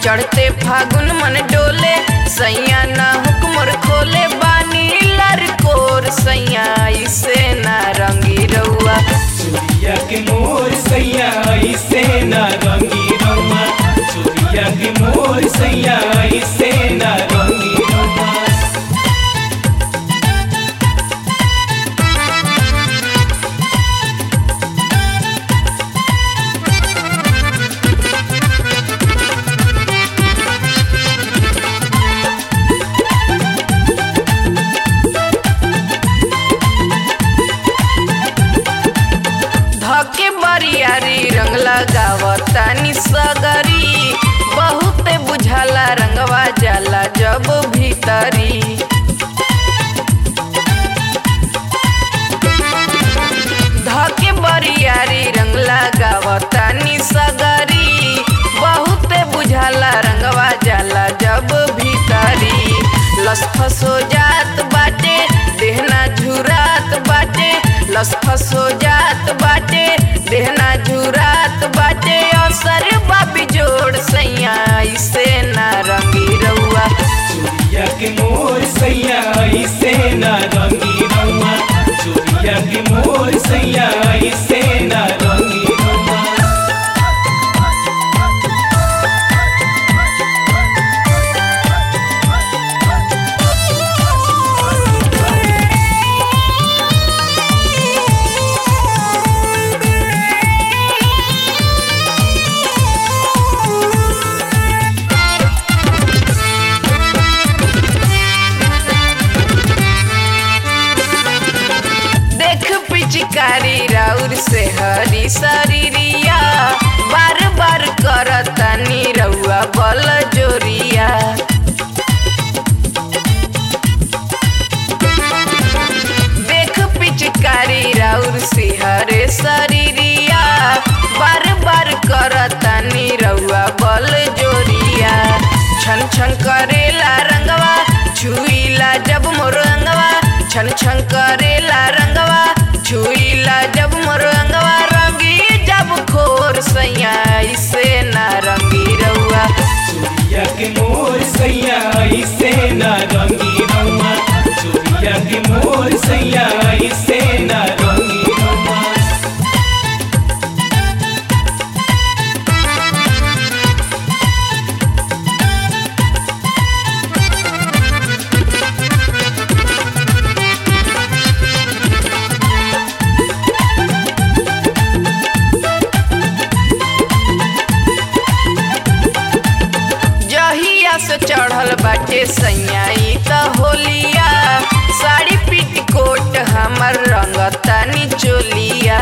चढ़ते फागुन मन डोले सैया ना हुक्मर खोले बानी लरकोर सैया इसे ना रंगी रउआ चुरिया के मोर सैया ऐसे ना रंगी रउआ चुरिया के मोर सैया ऐसे ना रंगी रउआ धके बरियारी रंग लगावतानी सगरी बहुते बुझाला रंगवा जाला जब भीतरी धके बरियारी रंग लगावतानी सगरी बहुते बुझाला रंगवा जाला जब भीतरी लसफस हो जात बाटे देहना झुरात बाटे लसफस हो जात बाटे देहना झुरात बाटे असर बाबी जोड़ सैया इसे ना रंगी रउआ चुरिया के मोर सैया ऐसे ना रंगी रउआ चुरिया के मोर सैया ऐसे ना रंगी रउआ देख पिचकारी राउर से हरी शरीरिया बार बार करतानी रउआ बल जोरिया देख पिचकारी राउर से हरे शरीरिया बार बार करतानी रउआ बल जोरिया छन छन करेला रंगवा छुईला जब मोर अंगवा छन छन करेला रंगवा छुईला जब मोर अंगवा रंगी जब खोर सैया इसे ना रंगी रउआ चुरिया के मोर सैया ऐसे ना रंगी रउआ चुरिया के मोर सैया ऐसे ना रंगी रउआ जहिया से चढ़ल बाटे सैयाई त होलिया साड़ी पीट कोट हमर रंगतानी चोलिया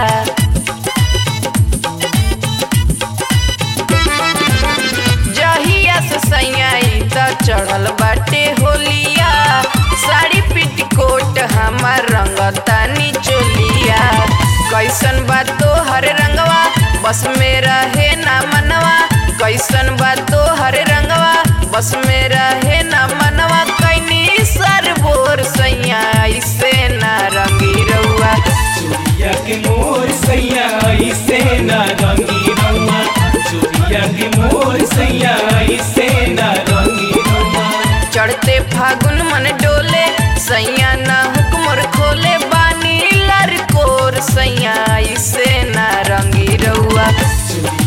जहिया से सैयाई त चढ़ल बाटे होलिया साड़ी पीट कोट हमर रंगतानी चोलिया कैसन बात तो हर रंगवा बस में रहे ना मनवा कैसन बात तो हर रंगवा बस में रहे ना मनवा कैनी सर बोर सैया इसे ना रंगी रउआ चुरिया के मोर सैया ऐसे ना रंगी रउआ चुरिया के मोर सैया ऐसे ना रंगी रउआ चढ़ते फागुन मन डोले सैया ना हुक्मर खोले बानी लरकोर सैया इसे ना रंगी रउआ चुरिया